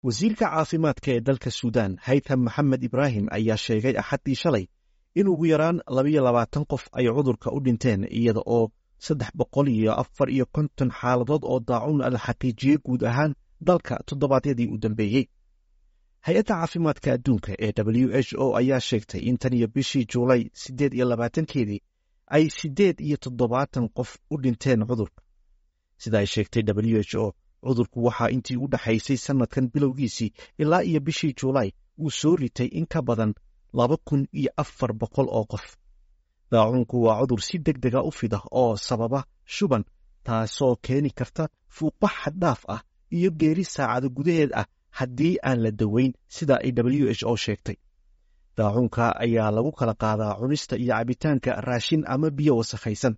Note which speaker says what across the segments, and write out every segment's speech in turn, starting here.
Speaker 1: wasiirka caafimaadka ee dalka suudaan haytham maxamed ibraahim ayaa sheegay axaddii shalay in ugu yaraan labayo labaatan qof ay cudurka u dhinteen iyada oo saddex boqol iyo afar iyo konton xaaladood oo daacuun la xaqiijiyey guud ahaan dalka toddobaadyadii u dambeeyey hay-adda caafimaadka adduunka ee w h o ayaa sheegtay in tan iyo bishii juulay siddeed iyo labaatankeedii ay siddeed iyo toddobaatan qof u dhinteen cudurka sida ay sheegtay w h o cudurku waxaa intii u dhexaysay sannadkan bilowgiisii ilaa iyo bishii juulaay uu soo ritay in ka badan laba kun iyo afar boqol oo qof daacuunku waa cudur si deg dega u fida oo sababa shuban taasoo keeni karta fuuqbax xaddhaaf ah iyo geeri saacado gudaheed ah haddii aan la daweyn sida ay w h o sheegtay daacuunka ayaa lagu kala qaadaa cunista iyo cabitaanka raashin ama biyo wasakhaysan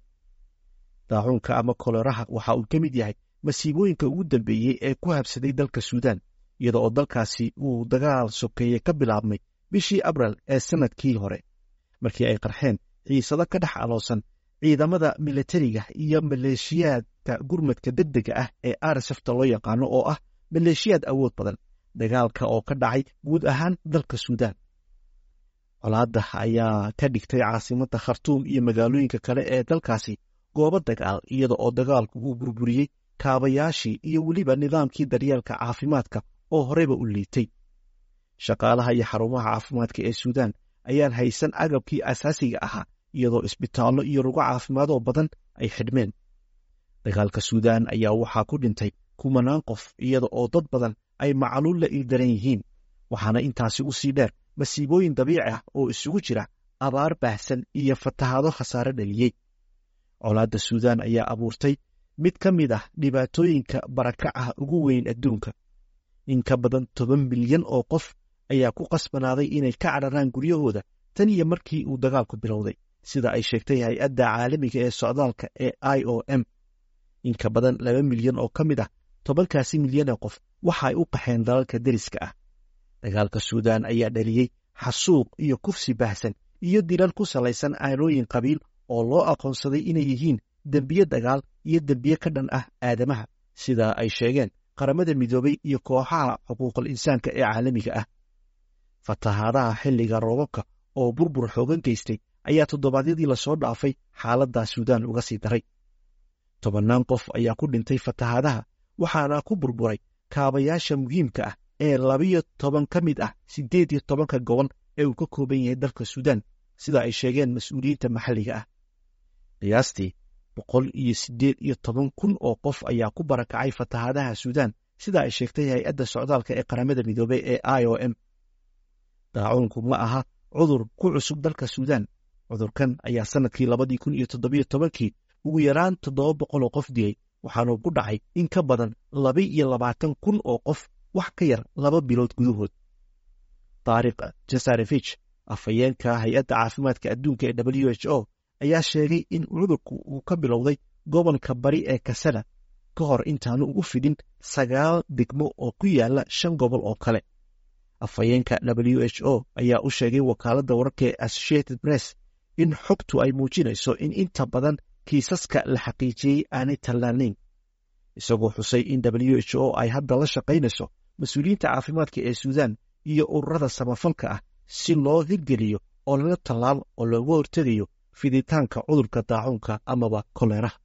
Speaker 1: daacuunka ama koleraha waxa uu ka mid yahay masiibooyinka ugu dambeeyey ee ku habsaday dalka suudaan iyada oo dalkaasi uu dagaal sokeeye ka bilaabmay bishii abril ee sannadkii hore markii ay qarxeen xiisado ka dhex aloosan ciidamada milatariga iyo maleeshiyaadka gurmadka degdega ah ee arsafta loo yaqaano oo ah maleeshiyaad awood badan dagaalka oo ka dhacay guud ahaan dalka suudaan colaadda ayaa ka dhigtay caasimadda khartuum iyo magaalooyinka kale ee dalkaasi goobo dagaal iyada oo dagaalku uu burburiyey kaabayaashii iyo weliba nidaamkii daryeelka caafimaadka oo horeyba u liitay shaqaalaha iyo xarumaha caafimaadka ee suudaan ayaan haysan agabkii asaasiga ahaa iyadoo isbitaallo iyo rugo caafimaadoo badan ay xidhmeen dagaalka suudaan ayaa waxaa ku dhintay kumanaan qof iyada oo dad badan ay macaluul la ildaran yihiin waxaana intaasi u sii dheer masiibooyin dabiici ah oo isugu jira abaar baahsan iyo fatahaado khasaare dhaliyey colaadda suudaan ayaa abuurtay mid ka mid ah dhibaatooyinka barakacaha ugu weyn adduunka in ka badan toban milyan oo qof ayaa ku qasbanaaday inay ka cadharaan guryahooda tan iyo markii uu dagaalku bilowday sida ay sheegtay hay-adda caalamiga ee socdaalka ee i o m in ka badan laba milyan oo ka mid ah tobankaasi milyanee qof waxa ay u qaxeen dalalka deriska ah dagaalka suudaan ayaa dhaliyey xasuuq iyo kufsi baahsan iyo dilal ku salaysan aanooyin qabiil oo loo aqoonsaday inay yihiin dembiye dagaal iyo dembiye ka dhan ah aadamaha sida ay sheegeen qaramada midoobay iyo kooxaha xuquuqul insaanka ee caalamiga ah fatahaadaha xilliga roobabka oo burbur xoogan geystay ayaa toddobaadyadii lasoo dhaafay xaaladdaa suudaan uga sii daray tobannaan qof ayaa ku dhintay fatahaadaha waxaana ku burburay kaabayaasha muhiimka ah ee labiyo toban ka mid ah siddeed iyo tobanka gobol ee uu ka kooban yahay dalka suudaan sida ay sheegeen mas-uuliyiinta maxalliga ah qiyaastii boqol iyo siddeed iyo toban kun oo qof ayaa ku barakacay fatahaadaha suudaan sida ay sheegtay hay-adda socdaalka ee qaramada midoobey ee i o m daacuunku ma aha cudur ku cusub dalka suudaan cudurkan ayaa sannadkii labadii kun iyo toddobiyo tobankii ugu yaraan toddoba boqol oo qof dilay waxaanuu ku dhacay in ka badan laba iyo labaatan kun oo qof wax ka yar laba bilood gudahood taariikh jasarevich afhayeenka hay-adda caafimaadka adduunka ee w h o ayaa sheegay in cudurku uu ka bilowday gobolka bari ee kasada ka hor intaanu ugu fidin sagaal degmo oo ku yaala shan gobol oo kale afhayeenka w h o ayaa u sheegay wakaaladda wararka ee associated press in xogtu ay muujinayso in inta badan kiisaska la xaqiijiyey aanay tallaanayn isagoo xusay in w h o ay hadda la shaqaynayso mas-uuliyiinta caafimaadka ee suudaan iyo ururada samafalka ah si loo hirgeliyo oo lala tallaal oo looga hortegayo fiditaanka cudurka daacuunka amaba koleraha